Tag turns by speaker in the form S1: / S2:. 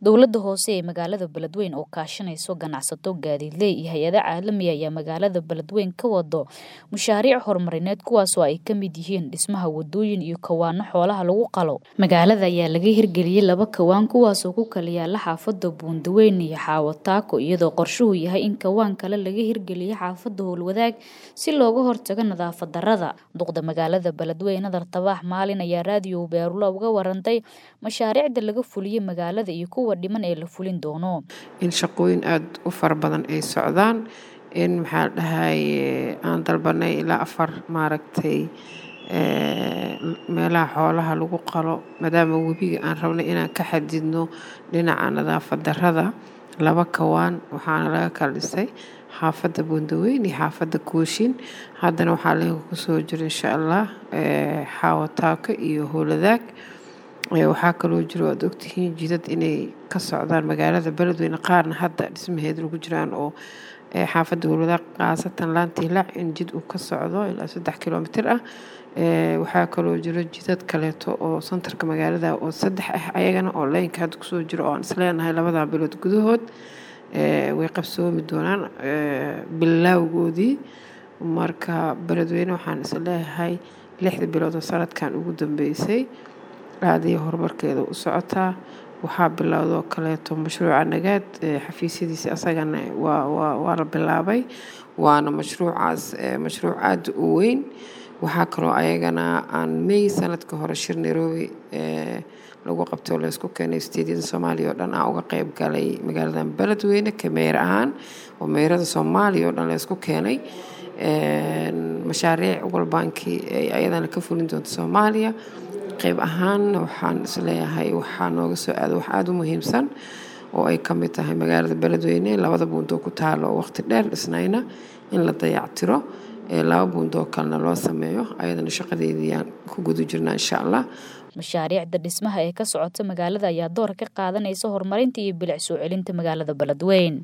S1: dowladda hoose ee magaalada beledweyne oo kaashanayso ganacsato gaadiidley iyo hay-ada caalami ayaa magaalada beledweyne ka wado mashaariic horumarineed kuwaasoo ay ka mid yihiin dhismaha wadooyin iyo kawaano xoolaha lagu qalo magaalada ayaa laga hirgeliyey laba kawaan kuwaasoo ku kala yaala xaafada buundaweyn iyo xaawataako iyadoo qorshuhu yahay in kawaan kale laga hirgeliyo xaafada howlwadaag si looga hortago nadaafad darada duqda magaalada beledweyne nadar tabaax maalin ayaa raadiyo beerula uga warantay mashaariicda laga fuliyey magaalada iyo kuwa dhiman ee la fulin doono
S2: in shaqooyin aada u fara badan ay socdaan in maxaa dhahay aan dalbanay ilaa afar maaragtay meelaha xoolaha lagu qalo maadaama webiga aan rabnay inaan ka xadidno dhinaca nadaafad darada laba kawaan waxaana laga kala dhisay xaafadda buundaweyn iyo xaafadda kooshin haddana waxaa leega kusoo jira insha allah xaawataako iyo howladaag waxaa kaloo jiro aad ogtihiin jidad inay ka socdaan magaalada beledweyne qaarna hadda dhismaheeda lagu jiraan oo xaafadda howladaag khaasatan laantii lac in jid uu ka socdo ilaa saddex kilomitir ah waxaa kaloo jiro jidad kaleeto oo santarka magaalada oo saddex ah ayagana oo leynka hadda kusoo jiro oo aan isleenahay labadaa bilood gudahood way qabsoomi doonaan bilaawgoodii marka beledweyne waxaan isleeyahay lixda bilood oo sanadkan ugu dambeysay aadaya horumarkeeda u socotaa waxaa bilowdoo kaleeto mashruuca nagaad xafiisyadiisi asagana waa la bilaabay waana mashruucaas mashruuc aada u weyn waxaa kaloo ayagana aan may sanadka hore shir nairobi lagu qabtay oo laysku keenay steedyada soomaaliya oo dhan aan uga qeyb galay magaaladan beledweyne ka meyr ahaan oo meyrada soomaaliya oo dhan laysku keenay mashaariic walbaankii ay ayadana ka fulin doonta soomaaliya qeyb ahaanna waxaan isleeyahay waxaa nooga soo aada wax aada u muhiimsan oo ay ka mid tahay magaalada beledweyne labada buundoo ku taalo oo waqti dheer dhisnayna in la dayactiro laba buundoo kalena loo sameeyo ayadana shaqadeediiyaan ku guda jirnaa insha allah
S1: mashaariicda dhismaha ee ka socota magaalada ayaa door ka qaadanaysa horumarinta iyo bilic soo celinta magaalada beledweyne